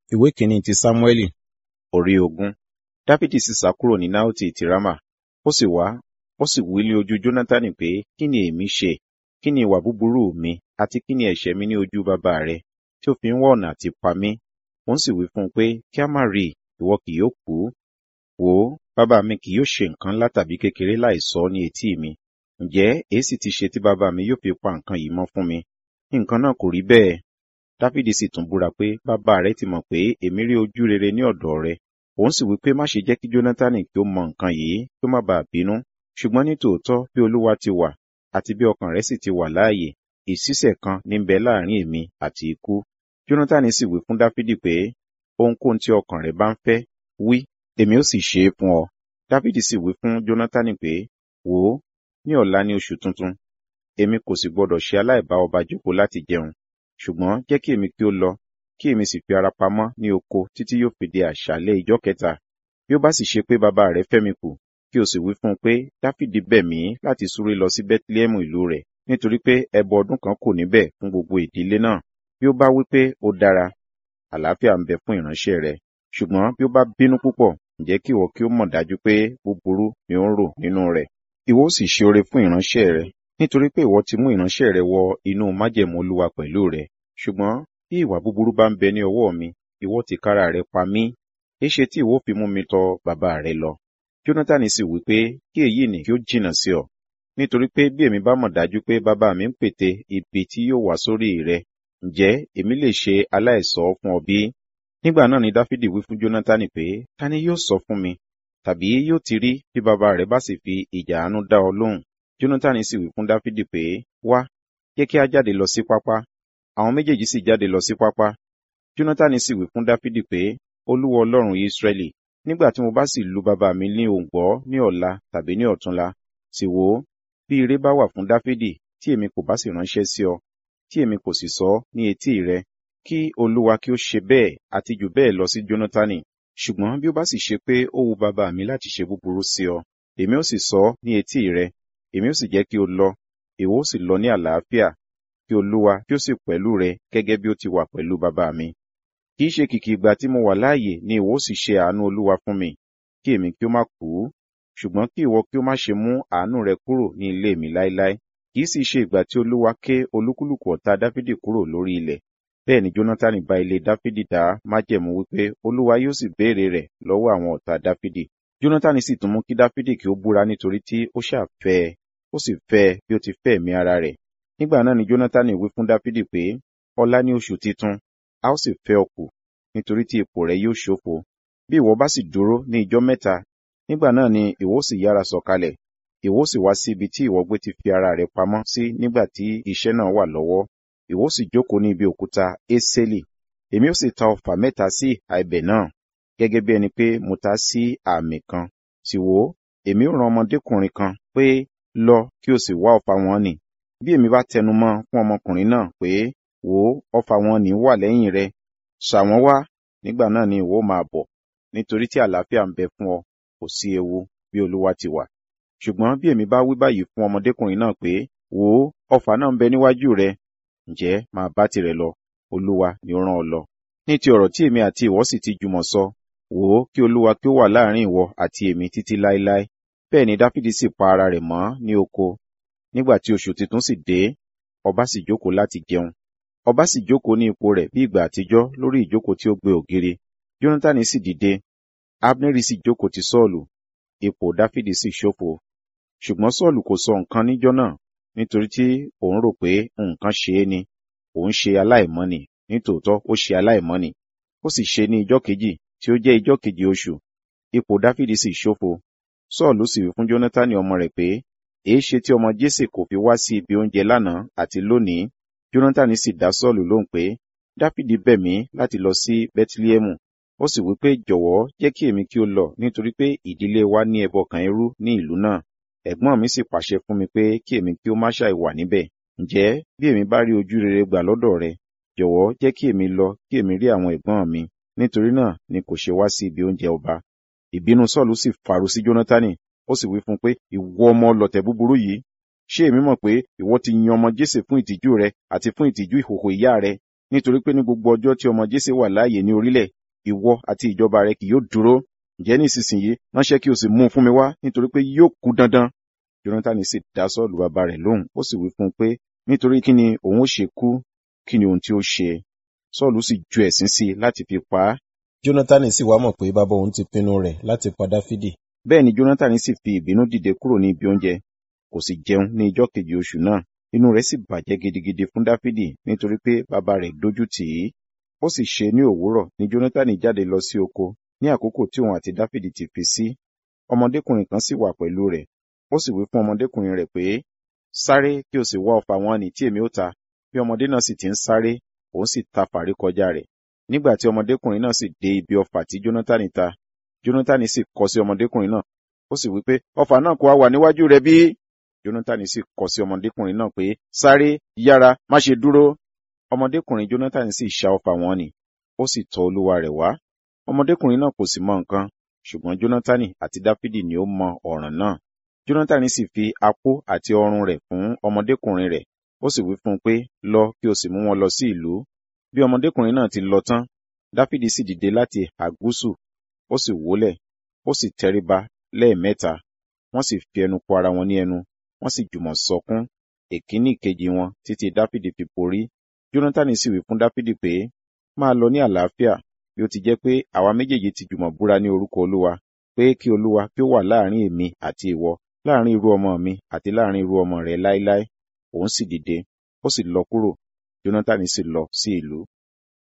ìwé kìíní ti sámúẹ́lì orí ogún dáfídì sì sá kúrò ní náòtì ti rámà ó sì wá ó sì wí ní ojú jónátánì pé kí ni èmi ṣe kí ni ìwà búburú mi àti kí ni ẹ̀ṣẹ̀ mi ní ojú bàbá rẹ tí ó fi ń wá ọ̀nà àti pa mí òun sì wí fún un pé kí a má rí i ìwọ kì yóò kú wò ó bàbá mi kì yóò ṣe nǹkan ńlá tàbí kékeré láì sọ ní etí mi ǹjẹ́ èé sì ti ṣe tí bàbá mi yóò fi pa nǹkan yìí mọ́ fún mi nǹkan náà kò rí bẹ́ẹ̀ dáfídì sì tún búra pé bàbá rẹ ti mọ̀ pé èmi rí ojú rere ní ọ̀dọ̀ rẹ òun sì wí pé má ṣe jẹ́ kí jónátánì kí ó mọ nǹkan yìí kí ó má bàa bínú ṣùgbọ́n ní tòótọ́ bí olúwa ti wà àti bí ọkàn rẹ sì ti wà láàyè ìṣísẹ̀ kan ní bẹ láàrin èmi àti ikú jónátánì sì wí fún dáfídì pé ohunkóhun tí ọkàn rẹ bá ń fẹ́ wí èmi ó sì ṣe é fún ọ dáfídì sì wí fún jónátánì pé wò ó ní ọ̀la ní oṣù tuntun èmi kò sì gbọdọ̀ ṣe aláìbá ọba jókòó láti jẹun ṣùgbọ́n jẹ́ kí èmi kí ó lọ kí èmi sì fi ara pamọ́ ní oko títí yóò fi di àṣálẹ́ ìjọ́ kẹta bí ó bá sì ṣe pé bàbá rẹ̀ fẹ́ mi kù kí o sì wí fún un pé dáfídì bẹ̀ mí láti súré lọ sí bẹ́tílẹ́mù ìlú rẹ̀ nítorí pé ẹbọ ọdún kan kò níbẹ̀ fún gbogbo ìdílé náà bí ó bá wí pé ó dára àlàáfíà ń bẹ fún ìránṣẹ́ rẹ̀ ṣùgbọ́n bí ó bá bínú púpọ̀ ǹjẹ́ kí ìwọ kí ó mọ̀ dájú pé búburú ni ó ń rò nínú rẹ̀ ìwọ ó sì ṣe oore fún ìránṣẹ́ rẹ̀ nítorí pé ìwọ ti mú ìránṣẹ́ rẹ̀ wọ inú májẹ̀mú olúwa pẹ̀lú rẹ̀ ṣùgbọ́n bí ìwà búburú bá ń bẹ ní ọwọ́ mi ìwọ tìkára rẹ̀ pa mí èéṣe tí ìwọ fi mú mi tọ̀ bàbá rẹ̀ lọ jónátánì sì wí pé kí èyí nì kí ó jìnnà sí ọ nítorí pé bí èmi bá mọ̀ dájú pé bàbá mi ń pète ibi tí yóò wá sórí rẹ ǹjẹ́ èmi lè ṣe aláìsọ fún ọ bí nígbà náà ni dáfídì wí fún jónátánì pé ta ni yóò sọ fún mi tàbí yóò ti rí bí bàbá rẹ bá sì fi ìjà àánú dá ọ lóhùn jónátánì sì wí fún dáfídì pé wá jẹ́ kí a jáde lọ sí pápá àwọn méjèèjì sì jáde lọ sí pápá jónátánì sì wí fún dáfídì pé olúwa ọlọ́run ìsírẹ́lì nígbà tí mo bá sì lu bàbá mi ní òǹgbọ́ ní ọ̀la tàbí ní ọ̀túnla sì wò ó bí ire bá wà fún dáfídì tí èmi kò bá sì ránṣẹ́ sí ọ tí èmi kò sì sọ ní etí rẹ kí olúwa kí ó ṣe bẹ́ẹ̀ àti jù bẹ́ẹ̀ lọ sí jónátánì ṣùgbọ́n bí ó bá sì ṣe pé ó wu bàbá mi láti ṣe búburú sí ọ èmi ó sì sọ ní etí rẹ èmi ó sì jẹ́ kí o lọ ìwọ ó sì lọ ní àlàáfíà kí olúwa kí ó sì pẹ̀lú rẹ gẹ́gẹ́ bí ó ti wà pẹ̀lú bàbá mi kì í ṣe kìkì ìgbà tí mo wà láàyè ni ìwọ ó sì ṣe àánú olúwa fún mi kí èmi kí ó má kú ṣùgbọ́n kí ìwọ kí ó má ṣe mú àánú rẹ kúrò ní ilé mi láéláé kì í sì ṣe ìgbà tí olúwa ké olúkúlùkù ọ̀tá dáfídì kúrò lórí ilẹ̀ bẹ́ẹ̀ ni jónátánì bá ilé dáfídì dá májẹ̀mú wípé olúwa yóò sì béèrè rẹ̀ lọ́wọ́ àwọn ọ̀tá dáfídì jónátánì sì tún mú kí dáfídì kí ó búra nítorí tí ó ṣàfẹ́ ẹ ó sì fẹ́ ẹ bí ó ti fẹ́ ẹ̀mí ara rẹ̀ nígbà náà ni jónátánì wí fún dáfídì pé ọlá ní oṣù titun a ó sì fẹ́ ọ kù nítorí tí ipò rẹ yóò ṣófo bí ìwọ bá sì dúró ní ijọ́ mẹ́ta nígbà náà ni ìwọ sì yára sọ̀kalẹ̀ ìwọ sì wá sí ibi tí ìwọ gbé ti fi ara rẹ pamọ́ sí nígbà tí iṣẹ́ náà wà lọ́wọ́ ìwọ sì jókòó ní ibi òkúta ésélì èmi ó sì ta ọfà mẹ́ta sí ìhà ibẹ̀ náà gẹ́gẹ́ bí ẹni pé mo ta sí àmì kan sì wò ó èmi ó rán ọmọdékùnrin kan pé lọ kí o sì wá ọfà wọn nì bí èmi bá tẹnu mọ́ fún ọmọkùnrin náà pé wò ó ọfà wọn nì wà lẹ́yìn rẹ ṣà wọ́n wá nígbà náà ni ìwọ máa bọ̀ nítorí tí àlàáfíà ń bẹ fún ọ kò sí ewu bí olúwa ti wà ṣùgbọ́n bí èmi bá wí báyìí fún ọmọdékùnrin náà pé wò ó ọfà náà ń bẹ níwájú rẹ ǹjẹ́ máa bá tirẹ̀ lọ olúwa ni ó rán ọ lọ ní ti ọ̀rọ̀ tí èmi àti ìwọ sì ti jùmọ̀ sọ wò ó kí olúwa kí ó wà láàrin ìwọ àti èmi títí láéláé bẹ́ẹ̀ ni dáfídì sì pa ara rẹ̀ mọ́ ní oko nígbà tí oṣù tuntun sì dé ọba sì jókòó láti jẹun ọba sì jókòó ní ipò rẹ̀ bí ìgbà àtijọ́ lórí ìjókòó tí ó gbé ògiri jónátánì sì dìde abneri sì jókòó ti sọ́ọ̀lù ipò dáfídì sì ṣófo ṣùgbọ́n sọ́ọ̀lù kò sọ nǹkan níjọ́ náà nítorí tí òun rò pé nǹkan ṣe é ni òun ṣe aláìmọ́ni nítòótọ́ ó ṣe aláìmọ́ni ó sì ṣe ní ijọ́ kejì tí ó jẹ́ ijọ́ kejì oṣù ipò dáfídì sì ṣófo sọ́ọ̀lù sì wí fún jónátánì ọmọ rẹ̀ pé èé ṣe tí ọmọ jésè kò fi wá sí ibi oúnjẹ lánàá àti lónìí jónátánì sì dá sọ́ọ̀lù lóhùn pé dáfídì bẹ̀ mí láti lọ sí bẹ́tílẹ́mù ó sì wí pé jọ̀wọ́ jẹ́ kí èmi kí ó lọ nítorí pé ìdílé wa ní ẹbọ kan irú ní ìlú náà ẹ̀gbọ́n mi sì pàṣẹ fún mi pé kí èmi kí ó má ṣàì wà níbẹ̀ ǹjẹ́ bí èmi bá rí ojú rere gbà lọ́dọ̀ rẹ jọ̀wọ́ jẹ́ kí èmi lọ kí èmi rí àwọn ẹ̀gbọ́n mi nítorí náà ni kò ṣe wá sí ibi oúnjẹ ọba ìbínú sọ́ọ̀lù sì faru sí jónátánì ó sì wí fún un pé ìwọ ọmọ ọlọ̀tẹ̀ búburú yìí ṣé èmi mọ̀ pé ìwọ ti yan ọmọ jésè fún ìtìjú rẹ àti fún ìtìjú ìhòhò ìyá rẹ nítorí pé ní gbogbo ọjọ́ tí ọmọ jésè wà láàyè ní orílẹ̀ ìwọ àti ìjọba rẹ kì yóò dúró ǹjẹ́ nísinsìnyí ránṣẹ́ kí o sì mú un fún mi wá nítorí pé yóò kú dandan jonathan sì dá sọ́ọ̀lù bàbá rẹ̀ lóhùn ó sì wí fún un pé nítorí kí ni òun ó ṣe kú kí ni ohun tí ó ṣe sọ́ọ̀lù sì ju ẹ̀sín sí i láti fi pa á jonathan sì wá mọ̀ pé bàbá òun ti pinnu rẹ̀ láti pa dáfídì bẹ́ẹ̀ ni jonathan sì fi ìbínú dìde kúrò ní ibi oúnjẹ kò sì jẹun ní ijọ́ kejì oṣù náà inú rẹ̀ sì bàjẹ́ gidigidi fún dáfídì nítorí pé bàbá rẹ̀ dójú tì í ó sì ṣe ní òwúrọ̀ ni jonathan jáde lọ sí oko ní àkókò tí òun àti dáfídì ti fi sí ọmọdékùnrin kan sì wà pẹ̀lú rẹ̀ ó sì wí fún ọmọdékùnrin rẹ̀ pé sáré kí o sì wá ọfà wọn nì tí èmi ó ta bí ọmọdé náà sì ti ń sáré òun sì ta fàrí kọjá rẹ̀ nígbà tí ọmọdékùnrin náà sì dé ibi ọfà tí jonathan ta jonathan sì kọ sí ọmọdékùnrin náà ó sì wí pé ọfà náà kò wá wà níwájú rẹ bí jonathan sì kọ sí ọmọdékùnrin náà pé sáré yára má ṣe dúró ọmọdékùnrin jonathan sì ṣá ọfà wọn nì ó sì tọ̀ olúwa rẹ̀ wá ọmọdékùnrin náà kò sì mọ nǹkan ṣùgbọ́n jonathan àti dáfídì ni ó mọ ọ̀ràn náà jonathan sì fi apó àti ọrùn rẹ̀ fún ọmọdékùnrin rẹ̀ ó sì wí fún un pé lọ kí o sì mú wọn lọ sí ìlú bí ọmọdékùnrin náà ti lọ tán dáfídì sì dìde láti àgúsù ó sì wólẹ̀ ó sì tẹríba lẹ́ẹ̀mẹ́ta wọ́n sì fi ẹnu kò ara wọn ní ẹnu wọ́n sì jùmọ̀ sọkún èkíní ìkejì wọn títí dáfídì fi borí jonathan sì wí fún dáfídì pé máa lọ ní àlàáfíà bí ó ti jẹ́ pé àwa méjèèjì ti jùmọ̀ búra ní orúkọ olúwa pé kí olúwa kí ó wà láàrin èmi àti ìwọ láàrin irú ọmọ mi àti láàrin irú ọmọ rẹ láéláé òun sì dìde ó sì lọ kúrò jonathan sì lọ sí ìlú